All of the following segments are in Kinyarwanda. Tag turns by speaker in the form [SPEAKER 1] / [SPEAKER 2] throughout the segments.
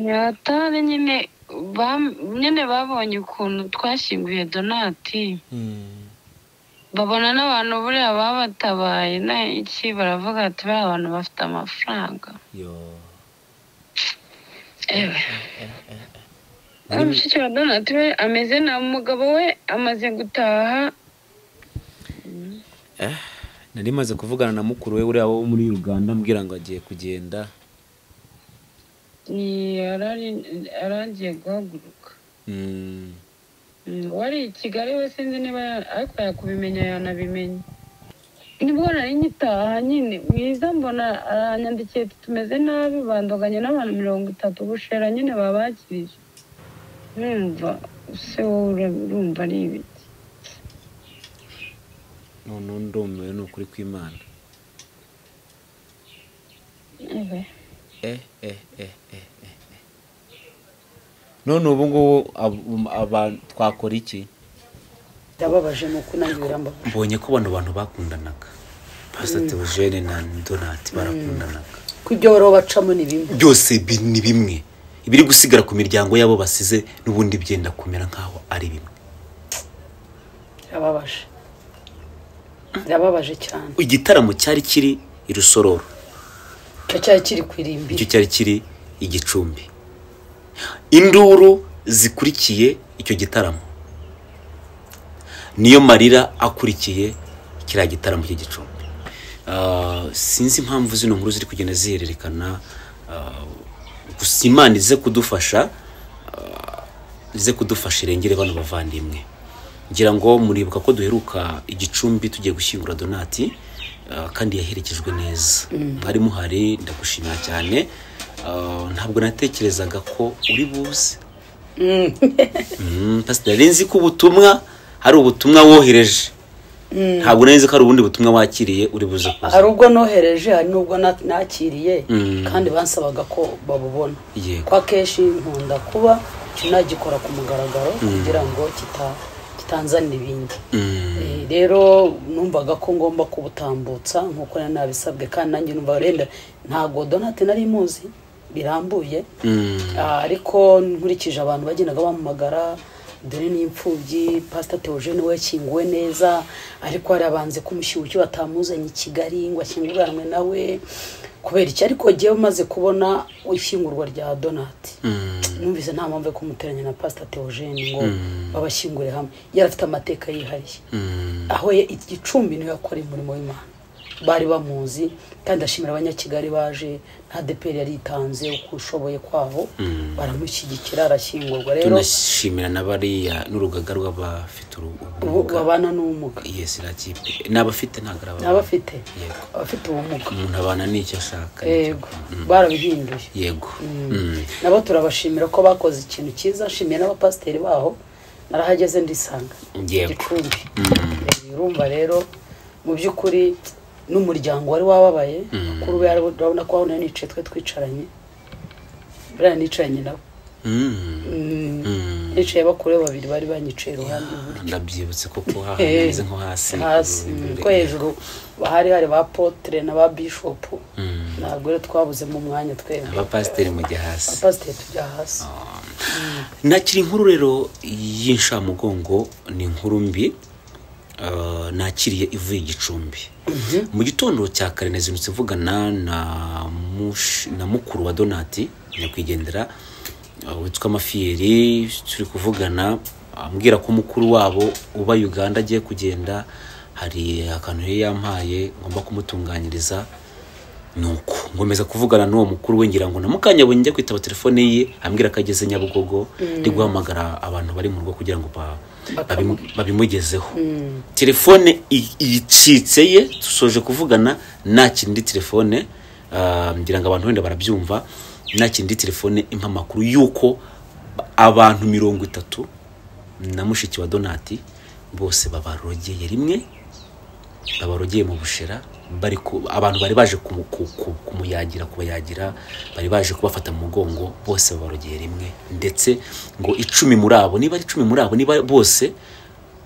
[SPEAKER 1] yatabe nyine bam- nyine babonye ukuntu twashyinguye donati babona n'abantu buriya babatabaye na iki baravuga ati bariya abantu bafite amafaranga
[SPEAKER 2] yo
[SPEAKER 1] ewe wa mushiki wa donati we ameze na umugabo we amaze gutaha
[SPEAKER 2] nari maze kuvugana na mukuru we uriya wo muri uganda ambwira ngo agiye kugenda
[SPEAKER 1] ni- yarari- yaragiye guhaguruka
[SPEAKER 2] Mm,
[SPEAKER 1] Mm, wari i kigali we sinzi niba ya- ariko yakubimenya yanabimenya nibwo nari ngitaha nyine mwiza mbona aranyandikiye ati tumeze nabi bandoganye n'abantu mirongo itatu bushera nyine babakirije numva se wowe ura- urumva ari ibiki
[SPEAKER 2] noneho ndumiwe ni ukuri kw'imana
[SPEAKER 1] Ewe.
[SPEAKER 2] eh eh eh eh eh eh. none ubu ngubu ab- aba- twakora iki
[SPEAKER 3] ndababaje ni uko nanjye birambabaje
[SPEAKER 2] mbonye ko bano bantu bakundanaga pasiteri teogene na donati barakundanaga
[SPEAKER 3] ko ibyo bariho bacamo ni bimwe
[SPEAKER 2] byose bi- ni bimwe ibiri gusigara ku miryango yabo basize n'ubundi byenda kumera nk'aho ari bimwe
[SPEAKER 3] birababaje birababaje cyane
[SPEAKER 2] igitaramo cyari kiri i rusororo
[SPEAKER 3] icyo cyari kiri ku
[SPEAKER 2] icyo
[SPEAKER 3] irimbi
[SPEAKER 2] cyari kiri i gicumbi induru zikurikiye icyo gitaramo niyo marira akurikiye kiriya gitaramo cy'igicumbi Ah, sinzi impamvu zino nkuru ziri kugenda zihererekana ah, gusa imana ize kudufasha ize kudufasha irengere bano bavandimwe ngira ngo muribuka ko duheruka igicumbi tugiye gushyingura donati ah, kandi yaherekejwe neza mwari muhari ndagushimira cyane Ah, ntabwo natekerezaga ko uri buze Mm, pasiteri nari nzi ko ubutumwa hari ubutumwa wohereje ntabwo nari nzi ko hari ubundi butumwa wakiriye uri buze kuza
[SPEAKER 3] hari ubwo nohereje hari n'ubwo na- nakiriye
[SPEAKER 2] Mm.
[SPEAKER 3] kandi bansabaga ko babubona
[SPEAKER 2] Yego.
[SPEAKER 3] ko akenshi nkunda kuba nagikora ku mugaragaro kugira ngo kita- kitanzanira ibindi
[SPEAKER 2] Mm,
[SPEAKER 3] Eh, rero numvaga ko ngomba kubutambutsa nk'uko nari nabisabwe kandi nanjye numva wenda ntabwo donate nari muzi birambuye
[SPEAKER 2] mm,
[SPEAKER 3] Ah, ariko nkurikije abantu bagendaga bampamagara dore n'imfubyi pasita teogene we yakinguwe neza ariko harabanze ko umushyushyu batamuzanye i kigali ngo ashyinguranwe nawe kubera iki ariko jyewe umaze kubona ishyingurwa rya donati
[SPEAKER 2] mm.
[SPEAKER 3] numvise nta mpamvu yo kumuteranya na pasita teogene ngo babashyingure hamwe yari afite amateka yihariye aho ye- igicumbi niwe yakora umurimo w'imana bari bamuzi kandi ashimira abanyakigali baje nta deperi yari yitanze uko ushoboye kwabo baramushyigikira arashyingurwa rero
[SPEAKER 2] tunashimira n'abariya n'urugaga rw'abafite uruhu
[SPEAKER 3] ubu babana n'ubumuga
[SPEAKER 2] yesi iriya kipe n'abafite ntabwo ari ababana.
[SPEAKER 3] n'abafite
[SPEAKER 2] yego
[SPEAKER 3] abafite ubumuga
[SPEAKER 2] umuntu abana n'icyo ashaka
[SPEAKER 3] yego barabihinduye
[SPEAKER 2] yego Mm.
[SPEAKER 3] nabo turabashimira ko bakoze ikintu cyiza nshimiye n'abapasiteri baho narahageze ndisanga
[SPEAKER 2] Yego.
[SPEAKER 3] gicumbi Eh, urumva rero mu by'ukuri n'umuryango wari wababaye bakuru be aribo- urabona ko aho nicaye twe twicaranye buriya nicaranye nabo
[SPEAKER 2] Mm.
[SPEAKER 3] Mm,
[SPEAKER 2] Mm.
[SPEAKER 3] nicaye bakuru be babiri bari banyicaye iruhande iburyo.
[SPEAKER 2] ndabyibutse koko
[SPEAKER 3] Eh,
[SPEAKER 2] hameze nko hasi
[SPEAKER 3] hasi mm, ko hejuru hari hari ba potere na ba bishopu
[SPEAKER 2] Mm.
[SPEAKER 3] ntabwo rero twabuzemo umwanya twebwe
[SPEAKER 2] abapasiteri mujya hasi
[SPEAKER 3] abapasiteri tujya hasi
[SPEAKER 2] nakira inkuru rero y'incamugongo ni inkuru mbi ah, nakiriye ivuye igicumbi mu gitondo cya kare nazindutse mvugana na mush- na mukuru wa donati nyakwigendera ah, witwa mafiyeri turi kuvugana ambwira ko mukuru wabo uba uganda agiye kugenda hari akantu yari yampaye ngomba kumutunganyiriza nuko ngomeza kuvugana n'uwo mukuru we ngira ngo na mukanya njya kwitaba telefone ye ambwira ko ageze nyabugogo ndi guhamagara abantu bari mu rugo kugira ngo ba- babimu- babimugezeho telefone i- icitse ye dusoje kuvugana nakira indi telefone ah, ngira ngo abantu wenda barabyumva nakira indi telefone impa amakuru y'uko abantu mirongo itatu na mushiki wa donati bose babarogeye rimwe babarogeye mu bushera bari ku- abantu bari baje kumu- ku- ku- kumuyagira kubayagira bari baje kubafata mu mugongo bose babarogeye rimwe ndetse ngo icumi muri abo niba ari icumi muri abo niba bose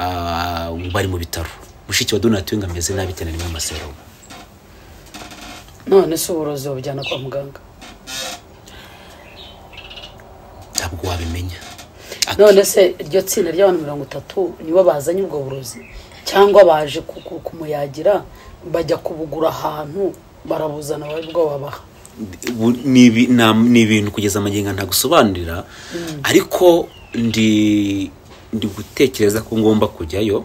[SPEAKER 2] ah, bari mu bitaro mushiki wa donati we ngo ameze nabi cyane rimwe amaseromo
[SPEAKER 3] none se uburozi bujyana kwa muganga
[SPEAKER 2] ntabwo wabimenya Ati,
[SPEAKER 3] none se iryo tsinda ry'abantu mirongo itatu nibo bazanye ubwo burozi cyangwa baje ku- ku- kumuyagira bajya kubugura ahantu barabuzana bari bwo babaha
[SPEAKER 2] bu- ni ibi- na- ni ibintu kugeza amagingo ntagusobanurira ariko ndi ndi gutekereza ko ngomba kujyayo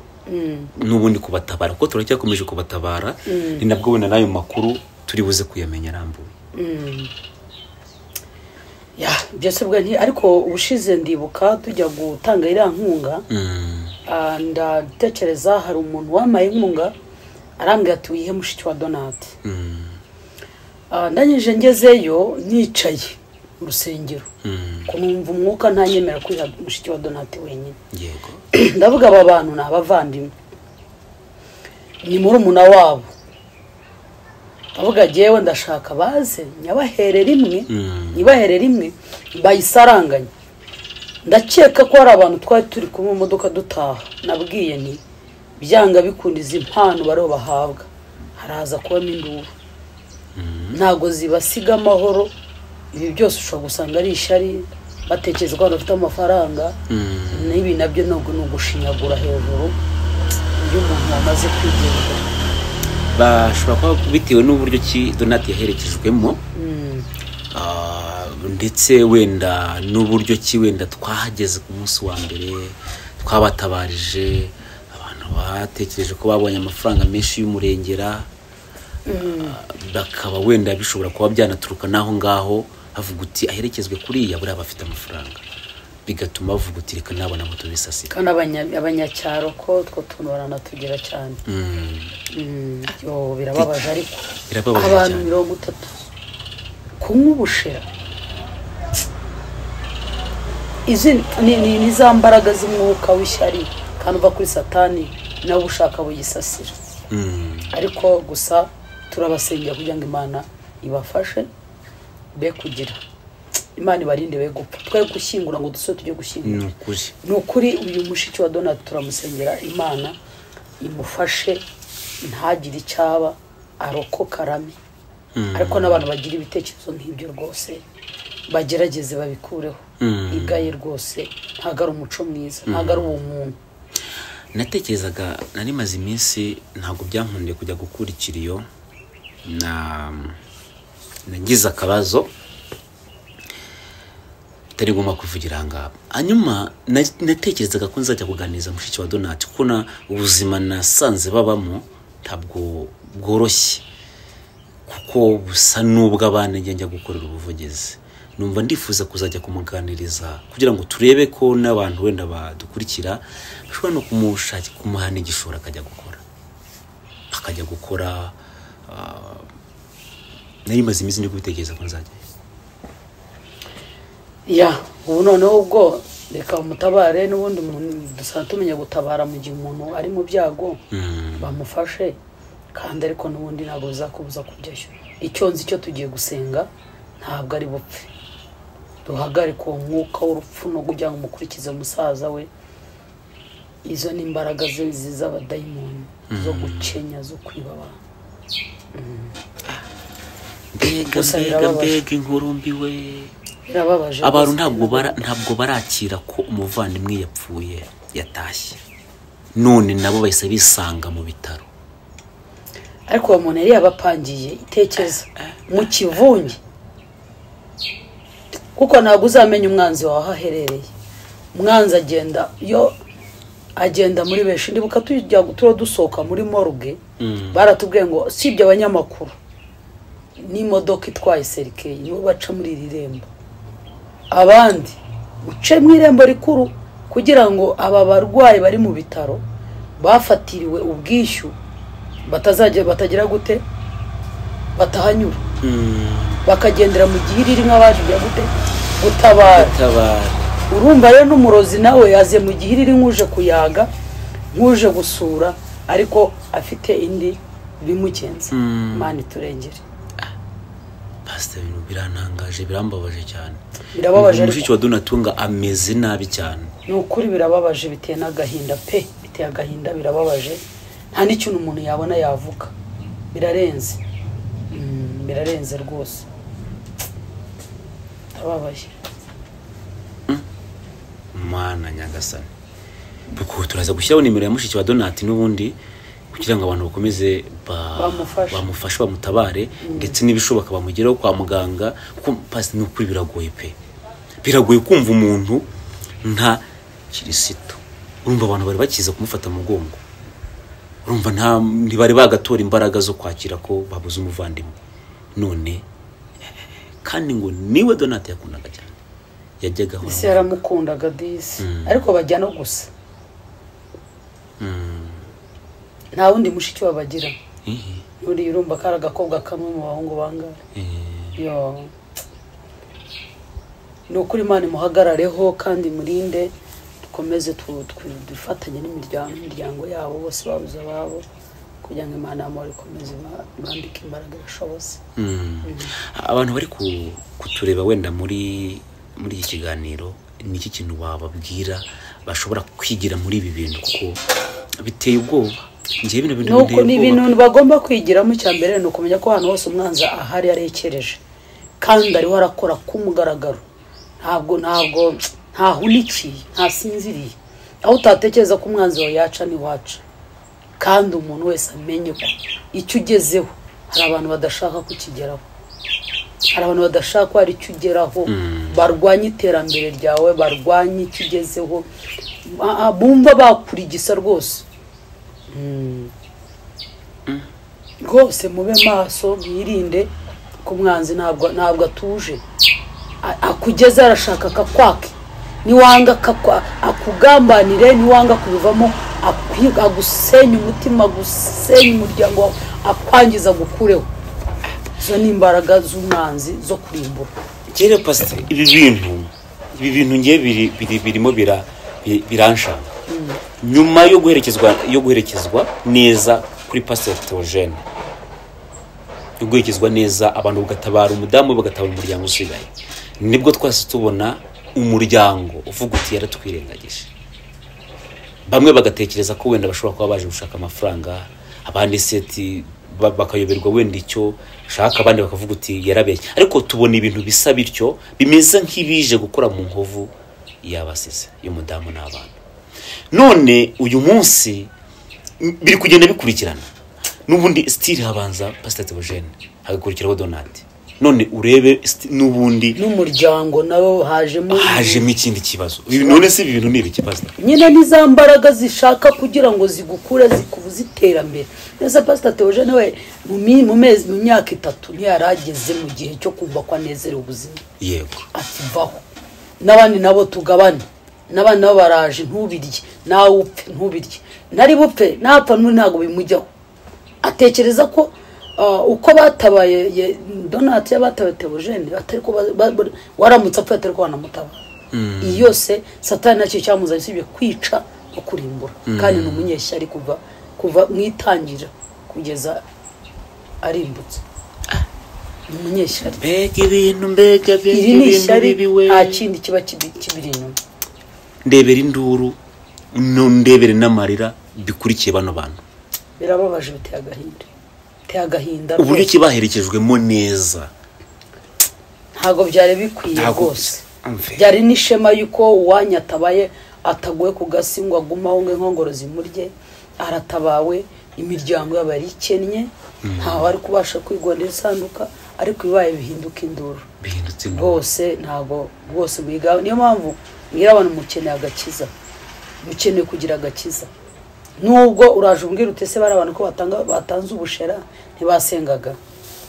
[SPEAKER 2] n'ubundi kubatabara kuko turacyakomeje kubatabara ni nabwo wenda n'ayo makuru turi buze kuyamenya arambuye
[SPEAKER 3] ya byose bwa nti ariko ubushize ndibuka tujya gutanga iriya nkunga
[SPEAKER 2] Mm.
[SPEAKER 3] ah, ndatekereza hari umuntu wamaye inkunga arambwira ati wihe mushiki wa donati
[SPEAKER 2] Mm.
[SPEAKER 3] Ah, ndangije ngezeyo nicaye mu rusengero
[SPEAKER 2] Mm.
[SPEAKER 3] kumva umwuka ntanyemerera kwiha mushiki wa donati wenyine
[SPEAKER 2] yego
[SPEAKER 3] ndavuga aba bantu ni abavandimwe ni murumuna wabo ndavuga jyewe ndashaka baze nyabahere rimwe
[SPEAKER 2] Mm.
[SPEAKER 3] nyibahere rimwe bayisaranganye ndakeka ko hari abantu twari turi kumwe mu modoka dutaha nabwiye nti byanga bikunda izi mpano bariho bahabwa haraza kubamo induru ntabwo zibasiga amahoro ibi byose ushobora gusanga ari ishari batekereza ko abantu bafite amafaranga
[SPEAKER 2] Mm.
[SPEAKER 3] n'ibi nabyo ntabwo ni ugushinyagura hejuru iyo umuntu yamaze kwigendera
[SPEAKER 2] bashobora kuba bitewe n'uburyo ki donati yaherekejwemo Ah, ndetse wenda n'uburyo ki wenda twahageze ku munsi wa mbere twabatabarije abantu batekereje ko babonye amafaranga menshi y'umurengera Ah, bakaba wenda bishobora kuba byanaturuka n'aho ngaho havuga uti aherekezwe kuriya buriya aba afite amafaranga bigatuma bavuga uti reka nabona moto bisasira
[SPEAKER 3] kandi abanya- abanyacyaro ko two tuntu baranatugera cyane
[SPEAKER 2] Mm,
[SPEAKER 3] Mm, yo birababaje ariko
[SPEAKER 2] birababaje
[SPEAKER 3] abantu
[SPEAKER 2] cyane.
[SPEAKER 3] mirongo itatu kunywa ubushera izi ni, ni, ni za mbaraga z'umwuka w'ishyari kandi uva kuri satani nawe ushaka buyisasira
[SPEAKER 2] mm,
[SPEAKER 3] ariko gusa turabasengera kugira ngo imana ibafashe be kugira imana ibarinde be gupfa twe gushyingura ngo dusore tujye gushyingura
[SPEAKER 2] ni ukuri
[SPEAKER 3] ni ukuri uyu mushiki wa donati turamusengera imana imufashe ntagire icyo aba arokoka arame ariko n'abantu bagira ibitekerezo nk'ibyo rwose bagerageze babikureho
[SPEAKER 2] Mm.
[SPEAKER 3] igaye rwose ntabwo ari umuco mwiza ntabwo ari ubumuntu
[SPEAKER 2] natekerezaga nari maze iminsi ntabwo byankundiye kujya gukura ikiriyo na nagize akabazo tutari ngomba kuvugira aha ngaha hanyuma na- natekerezaga ko nzajya kuganiriza mushiki wa donati kuko na ubuzima nasanze babamo ntabwo bworoshye kuko busa n'ubwo abana njya njya gukorera ubuvugizi numva ndifuza kuzajya kumuganiriza kugira ngo turebe ko n'abantu wenda badukurikira bashobora no kumushaki kumuha n'igishoro akajya gukora akajya gukora ah, nari maze iminsi ndi kubitekereza ko nzajya
[SPEAKER 3] ya ubu noneho ubwo reka umutabare n'ubundi muntu dusaba tumenya gutabara mu gihe umuntu ari mu byago
[SPEAKER 2] Mm,
[SPEAKER 3] bamufashe kandi ariko n'ubundi ntabwo bizakubuza kujyayo icyo nzi cyo tugiye gusenga ntabwo ari bupfe duhagarike uwo mwuka w'urupfu no kugira ngo umukurikize musaza we izo ni imbaraga ze- ze- z'abadayimoni zo gukenya zo kwiba abantu
[SPEAKER 2] mbega
[SPEAKER 3] Gusa
[SPEAKER 2] mbega
[SPEAKER 3] birababaje.
[SPEAKER 2] mbega inkuru mbi we
[SPEAKER 3] birababaje
[SPEAKER 2] abantu
[SPEAKER 3] rwose.
[SPEAKER 2] ntabwo bara- ntabwo barakira ko umuvandimwe yapfuye yatashye none nabo bahise bisanga mu bitaro
[SPEAKER 3] ariko uwo muntu yari yabapangiye itekeza mu kivunge kuko ntabwo uzamenya umwanzi wawe aho aherereye umwanzi agenda yo agenda muri benshi ndibuka tujya turiho dusohoka muri morgue
[SPEAKER 2] Mm.
[SPEAKER 3] baratubwiye ngo sibye abanyamakuru n'imodoka itwaye serikeyi nibo baca muri iri rembo abandi uce mu irembo rikuru kugira ngo aba barwayi bari mu bitaro bafatiriwe ubwishyu batazajya batagira gute batahanyura bakagendera mu gihe ririmo abaje gute gutabara
[SPEAKER 2] tabara
[SPEAKER 3] urumva rero n'umurozi nawe yaze mu gihe riri nk'uje kuyaga nk'uje gusura ariko afite indi bimugenza
[SPEAKER 2] Mm.
[SPEAKER 3] imana iturengere
[SPEAKER 2] pasita ibintu birantangaje birambabaje cyane
[SPEAKER 3] Birababaje ariko.
[SPEAKER 2] mushiki wa donatunga ameze nabi cyane
[SPEAKER 3] ni ukuri birababaje biteye n'agahinda pe biteye agahinda birababaje nta n'ikintu umuntu yabona yavuga birarenze Mm, birarenze rwose ndababaye
[SPEAKER 2] mana nyagasani kuko turaza gushyiraho nimero ya mushiki wa donati n'ubundi kugira ngo abantu bakomeze ba-
[SPEAKER 3] Bamufashe.
[SPEAKER 2] bamufashe bamutabare ndetse n'ibishoboka bamugeraho kwa muganga kuko pasi ni ukuri biragoye pe biragoye kumva umuntu nta kirisito urumva abantu bari bakiza kumufata mu mugongo urumva nta ntibari bagatora imbaraga zo kwakira ko babuze umuvandimwe none kandi ngo niwe donate yakundaga cyane yajyaga ahora
[SPEAKER 3] ese yaramukundaga disi ariko bajya no gusa nta wundi mushiki wabagira
[SPEAKER 2] Ihi,
[SPEAKER 3] uriya urumva kari agakobwa kamwe mu bahungu bangahe
[SPEAKER 2] eh,
[SPEAKER 3] yo ni ukuri imana imuhagarareho kandi imurinde dukomeze tu- tu- dufatanye n'imiryango imiryango yabo bose babuze ababo kugira ngo imana yabo ikomeze iba- ibambike imbaraga yashobose
[SPEAKER 2] mm. abantu bari ku- kutureba wenda muri muri iki kiganiro ni iki kintu wababwira bashobora kwigira muri ibi bintu kuko biteye ubwoba njyewe bino bintu
[SPEAKER 3] nuko ni
[SPEAKER 2] binteye
[SPEAKER 3] ibintu
[SPEAKER 2] ubwoba
[SPEAKER 3] bagomba kwigiramo icya mbere ni ukumenya ko ahantu hose umwanzi ahari yarekereje kandi ariho arakora k'umugaragaro ntabwo ntabwo ntahunikiye ntasinziriye aho utatekereza ko umwanzi wawe yaca ntiwaca kandi umuntu wese amenye ko icyo ugezeho hari abantu badashaka kukigeraho hari abantu badashaka ko hari icyo ugeraho barwanya iterambere ryawe barwanya icyo ugezeho Ah, ah, bumva bakurigisa rwose rwose mube maso mwirinde ko umwanzi ntabwo ntabwo atuje A- akugeze arashaka akakwake niwanga akakwa- akugambanire niwanga kubivamo akwi- agusenya umutima agusenya umuryango wawe akwangiza agukureho izo ni imbaraga z'umwanzi zo kurimbura
[SPEAKER 2] kera pasite ibi bintu ibi bintu ngiye biri, biri, birimo bira, bi- biranshanga nyuma yo guherekezwa yo guherekezwa neza kuri pasiteri teogene yo guherekezwa neza abantu bagatabara umudamu bagatabara umuryango usigaye nibwo twase tubona umuryango uvuga uti yaratwirengagije bamwe bagatekereza ko wenda bashobora kuba baje gushaka amafaranga abandi seti ba- bakayoberwa wenda icyo shaka abandi bakavuga uti yarabeshye ariko tubona ibintu bisa bityo bimeze nk'ibije gukora mu nkovu y'abasize y'umudamu n'abana none uyu munsi m- biri kugenda bikurikirana n'ubundi sitiri habanza pasita teogene hagakurikiraho donati none urebe sti- n'ubundi
[SPEAKER 3] n'umuryango nawe hajemo
[SPEAKER 2] hajemo ikindi kibazo Ibi- none se ibi bintu ni ibiki pasita
[SPEAKER 3] nyine ni za mbaraga zishaka kugira ngo zigukure zikubuze iterambere ndetse pasita teogene we mu mi- mu mezi mu myaka itatu ntiyarageze mu gihe cyo kumva ko anezerewe ubuzima
[SPEAKER 2] yego
[SPEAKER 3] akivaho n'abandi nabo tugabane n'abandi nabo baraje ntubirye nawe upfe ntubirye nari bupfe napfa n'ubu ntabwo bimujyaho atekereza ko ah, uko batabaye ye- donati y'abatabaye teogene atari ko ba- ba- ba- waramutse apfuye atari ko banamutabara iyi yose satani nacyo cyamuzanye usibye kwica no kurimbura kandi ni umunyeshyari kuva kuva mu itangira kugeza arimbutse ni umunyeshyari
[SPEAKER 2] mbega ibintu mbega mbega
[SPEAKER 3] iri ni
[SPEAKER 2] ibintu
[SPEAKER 3] ishyari
[SPEAKER 2] bibi we
[SPEAKER 3] nta kindi kiba kibi- kibiri inyuma
[SPEAKER 2] ndebera induru no- ndebere n'amarira bikurikiye bano bantu
[SPEAKER 3] birababaje biteye agahinda biteye agahinda
[SPEAKER 2] uburyo
[SPEAKER 3] rwose.
[SPEAKER 2] ki baherekejwemo neza
[SPEAKER 3] ntabwo byari bikwiye
[SPEAKER 2] Ntabwo-
[SPEAKER 3] rwose
[SPEAKER 2] Umve.
[SPEAKER 3] byari n'ishema y'uko uwanyu atabaye ataguye ku gasi ngo agume aho ngo inkongoro zimurye aratabawe imiryango yabo yari ikennye ntawe ari kubasha kwigondera isanduka ariko ibibaye bihinduka induru
[SPEAKER 2] bihindutse induru
[SPEAKER 3] rwose ntabwo rwose mwiga niyo mpamvu mwira abantu mukeneye agakiza mukeneye kugira agakiza nubwo uraje umbwira utese bari abantu ko batanga batanze ubushera ntibasengaga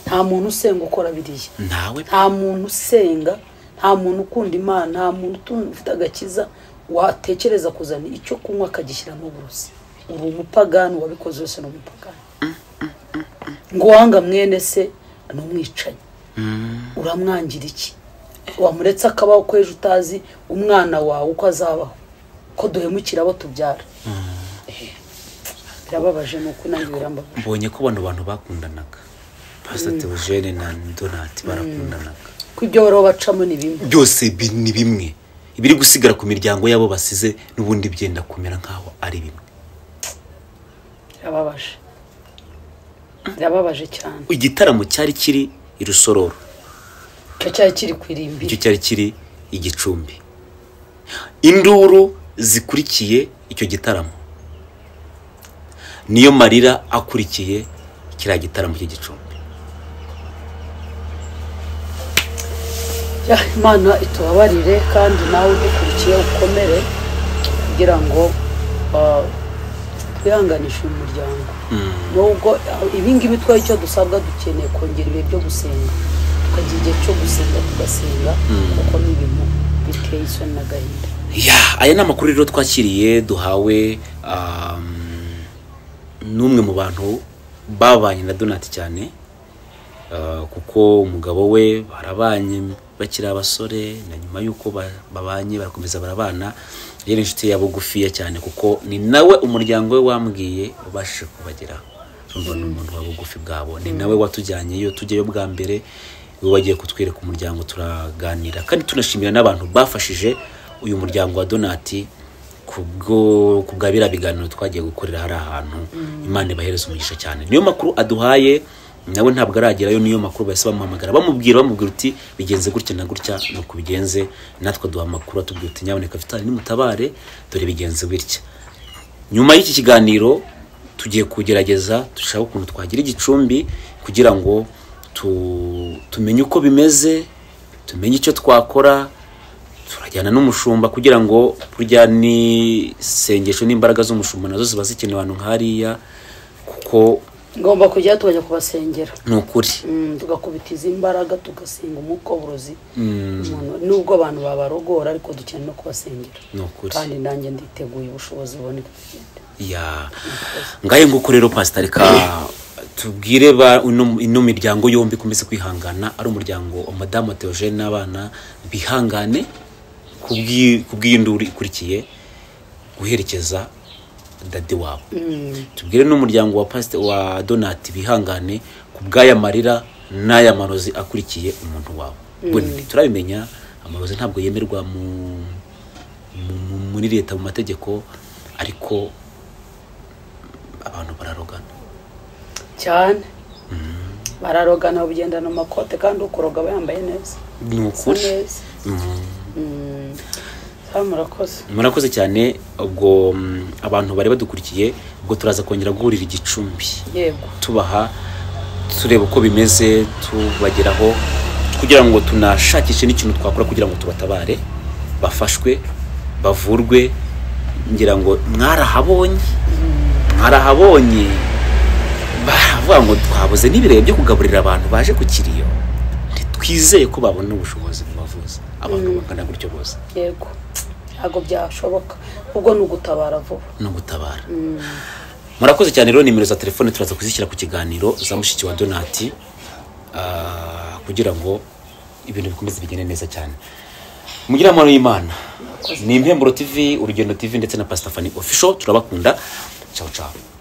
[SPEAKER 3] nta muntu usenga ukora biriya
[SPEAKER 2] ntawe
[SPEAKER 3] nta muntu usenga nta muntu ukunda imana nta muntu utu- ufite agakiza watekereza kuzana icyo kunywa akagishyiramo uburozi uri umupagani wabikoze wese ni umupagani ngo uwanga mwene se ni umwicanyi uramwangira iki wamuretse akabaho ko ejo utazi umwana wawe uko azabaho ko duhemukira abo tubyara Eh, birababaje ni uko nanjye birambabaje
[SPEAKER 2] mbonye ko bano bantu bakundanaga pasita teogene na donati barakundanaga
[SPEAKER 3] ko ibyo baroho bacamo ni bimwe
[SPEAKER 2] byose bi- ni bimwe ibiri gusigara ku miryango y'abo basize n'ubundi byenda kumera nk'aho ari bimwe
[SPEAKER 3] birababaje birababaje cyane
[SPEAKER 2] igitaramo cyari kiri i rusororo
[SPEAKER 3] icyo cyari kiri ku irimbi
[SPEAKER 2] icyo cyari kiri i gicumbi induru zikurikiye icyo gitaramo niyo marira akurikiye kiriya gitaramo cy'igicumbi
[SPEAKER 3] Ya, imana itubabarire kandi nawe udukurikiye ukomere kugira ngo ah, twihanganishe uyu muryango nubwo ah, ibingibi twaye icyo dusabwa dukeneye kongera ibihe byo gusenga tukagira igihe cyo gusenga tugasenga kuko ni ibintu biteye isoni n'agahinda
[SPEAKER 2] ya aya ni amakuru rero twakiriye duhawe um, n'umwe mu bantu babanye na donati cyane uh, kuko umugabo we barabanye bakiri abasore na nyuma y'uko ba- babanye barakomeza barabana yari inshuti yabo gufiya cyane kuko ni nawe umuryango we wambwiye ubashije kubageraho urumva ni umuntu wa bugufi bwabo ni nawe watujyanyeyo tujyayo bwa mbere we wagiye kutwereka umuryango turaganira kandi tunashimira n'abantu bafashije uyu muryango wa donati kubwo ku bwa biriya biganiro twagiye gukorera hari ahantu imana ibahereza umugisha cyane niyo makuru aduhaye nawe ntabwo aragerayo niyo makuru bahise bamuhamagara bamubwira bamubwira uti bigenze gutya na gutya nuko ubigenze natwe aduha amakuru atubwira uti nyaboneka vitali nimutabare dore bigenze bitya nyuma y'iki kiganiro tugiye kugerageza dushaka ukuntu twagira igicumbi kugira ngo tu- tumenye uko bimeze tumenye icyo twakora turajyana n'umushumba kugira ngo burya n'isengesho n'imbaraga z'umushumba nazo ziba zikenewe ahantu nk'hariya kuko
[SPEAKER 3] ngomba kujyayo tukajya kubasengera
[SPEAKER 2] ni ukuri
[SPEAKER 3] Mm, tugakubitiza imbaraga tugasenga umukoborozi umuntu nubwo abantu babarogora ariko dukeneye no kubasengera
[SPEAKER 2] ni ukuri
[SPEAKER 3] kandi nanjye nditeguye ubushobozi buboneka kugenda
[SPEAKER 2] ya ngahe nguko rero pasitari ka tubwire ba ino ino miryango yombi ikomeze kwihangana ari umuryango wa madamu teogene n'abana bihangane kubw'i- kubw'iyi nduru ikurikiye guherekeza dade wabo tubwire n'umuryango wa pasite wa donati bihangane ku bw'aya marira n'aya marozi akurikiye umuntu wawe Buri- turabimenya amarozi ntabwo yemerwa mu- mu- mu- muri leta mu mategeko ariko abantu bararogana
[SPEAKER 3] cyane bararogana babigendana amakote kandi ukuroga aba yambaye neza
[SPEAKER 2] ni
[SPEAKER 3] asa
[SPEAKER 2] ukuri
[SPEAKER 3] neza Mm. Sawa, murakoze
[SPEAKER 2] murakoze cyane ubwo mm, abantu bari badukurikiye ubwo turaza kongera guhurira igicumbi
[SPEAKER 3] yego
[SPEAKER 2] tubaha tureba uko bimeze tubageraho kugira ngo tunashakishe n'ikintu twakora kugira ngo tubatabare bafashwe bavurwe ngira ngo mwarahabonye mwarahabonye baravuga ngo twabuze n'ibireba byo kugaburira abantu baje ku kiriyo ntitwizeye ko babona ubushobozi mu bavuzi abantu bangana gutyo bose
[SPEAKER 3] yego ntabwo byashoboka ubwo ni ugutabara vuba
[SPEAKER 2] no gutabara murakoze cyane rero nimero za telefone turaza kuzishyira ku kiganiro za mushiki wa donati ah, kugira ngo ibintu bikomeze bigende neza cyane mugire amahoro y'imana ni impemburo tv urugendo tv ndetse na pasita fani official turabakunda ciao ciao